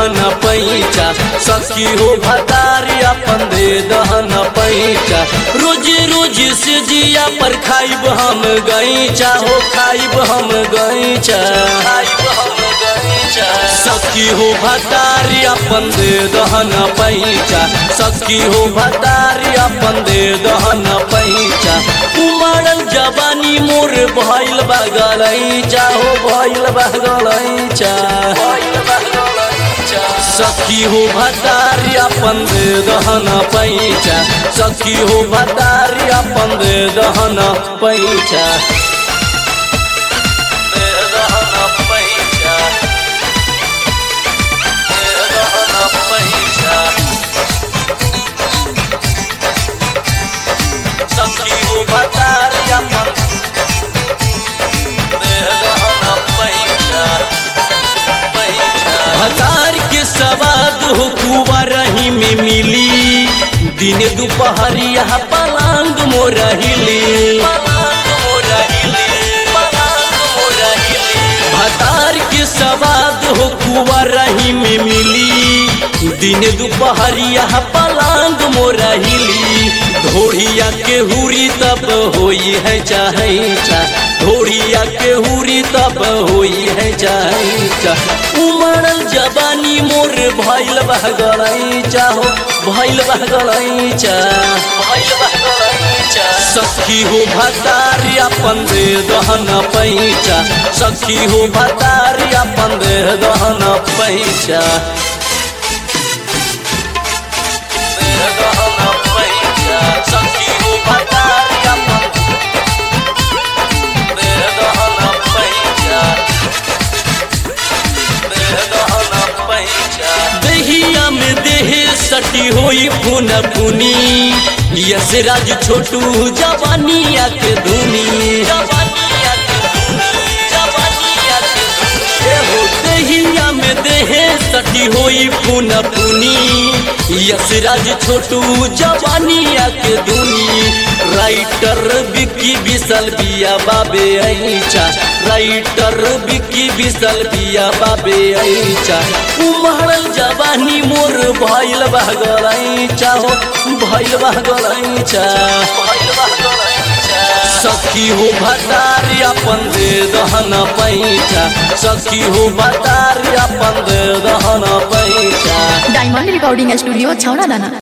दहन पैचा सखी हो भतारी अपन दे दहन पैचा रोज रोज से जिया पर खाइब हम गईचा हो खाइब हम गईचा खाइब हम गईचा सखी हो भतारी अपन दे दहन पैचा सखी हो भतारी अपन दे दहन पैचा उमड़ल जवानी मोर भइल बगलैचा हो भइल बगलैचा सखी हो भतारी अपन दे दहन पैचा सखी हो भतारी अपन दे दहन पैचा दे दहन पैचा दे दहन पैचा सखी हो भतारी अपन दे दहन पैचा भतार के सवाद हो कुवरही में मिली दिन दोपहरिया पलांग मोरहिली भतार के सवाद हो कुवरही में मिली दिन दोपहरिया पलांग मोरहिली ढोड़िया के हुरी तब होई है चाहे चा ढोड़िया के हुरी तब होई है चाहे चा उमड़ल जवानी मोर भइल बहगलई चाहो भइल बहगलई चा भइल बहगलई चा सखी हो भतारी अपन दे दहन पैचा सखी हो भतारी अपन दे दहन पैचा दे दहन पैचा सखी हो भतारी अपन दे दहन पैचा दहिया में देह सटी होई फुन फुनी यस राज छोटू जवानिया के धुनी एहो दहिया में देह सटी होई फुन फुनी यस राज छोटू जवानिया के धुनी राइटर बिक्की बिसल बिया बाबे ऐचा राइटर बिक्की बिसल बिया बाबे ऐचा उमड़ल जवानी मोर भइल बहगलैचा हो भइल बहगलैचा भइल बहगलैचा सखी हो भतारी अपन दे दहन पैचा सखी हो भतारी अपन दे दहन पैचा डायमंड रिकॉर्डिंग स्टूडियो छौड़ा दाना